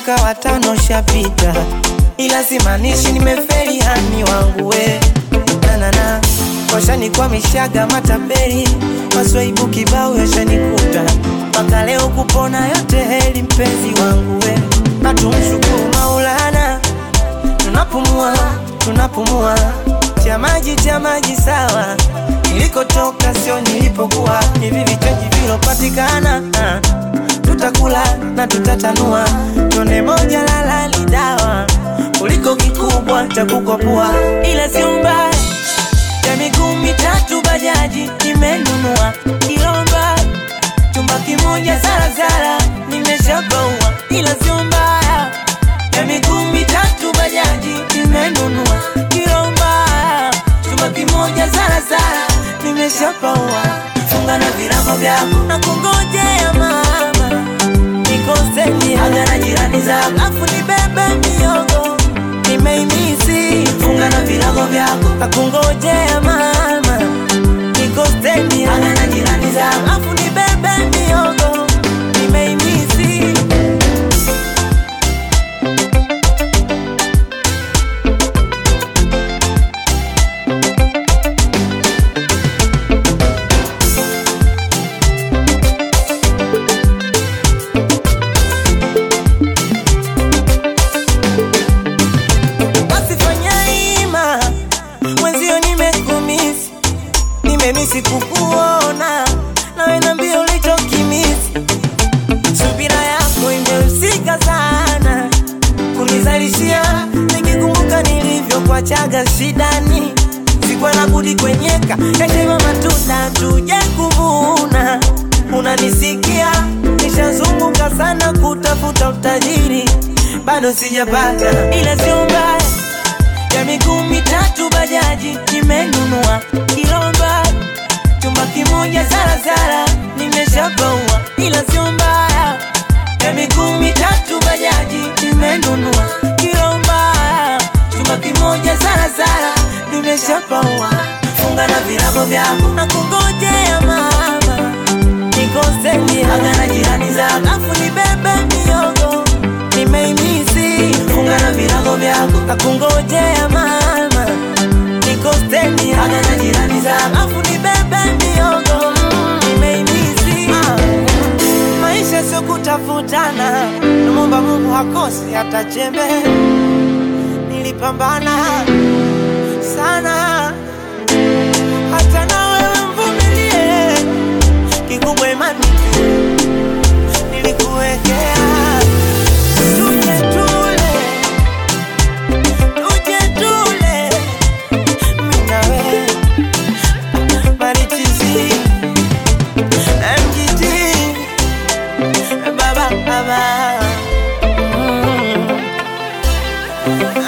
mwaka wa tano shapita, ila simaanishi nimefeli hani wangu we nanana washanikwa matapeli maswaibu kibao yashanikuta mpaka leo kupona yote heli mpenzi wangu we natumshukuru Maulana tunapumua tunapumua cha maji cha maji sawa nilikotoka sio nilipokuwa hivi vichaji vilopatikana ah, tutakula na tutatanua tone moja lala ni dawa kuliko kikubwa cha kukopua ila sio mbaya ya miguu mitatu bajaji nimenunua kilomba chumba kimoja zarazara nimeshabaua ila sio mbaya ya miguu mitatu bajaji nimenunua kilomba chumba kimoja zarazara nimeshapaua funga na virago vyako na kungojea mama nikoseni aga na jirani zako afu nibebe miogo nimeimisi funga na virago vyako na kungojea mama nikoseni aga na jirani zako afu nibebe miogo nimeimisi basi fanya ima mwenzio nimekumisi nimemisi kukuona nawe nambia ulichokimisi subira yako imehusika sana kunizalishia nikikumbuka nilivyokuachaga shidani sikuwa na budi kwenyeka yatema matunda tuje kuvuna unanisikia nishazunguka sana kutafuta utajiri bado sijapata ila sio mbaya ya miguu mitatu bajaji nimenunua kilomba chumba kimoja zarazara nimeshabaua ila sio mbaya ya miguu mitatu bajaji nimenunua kilomba chumba kimoja zarazara nimeshabaua funga na virago vyako na kungojea mama nikoseni aga na jirani zako afu nibebe miogo nimeimisi funga na virago vyako na kungojea mama nikoseni aga na jirani zako afu nibebe miogo mm, nimeimisi ah. maisha sio kutafutana namwomba mungu hakosi hata chembe nilipambana sana hata na wewe mvumilie kikubwa imani tu nilikuwekea tuje tule tuje tule mimi na wewe marichizi MGT baba baba mm.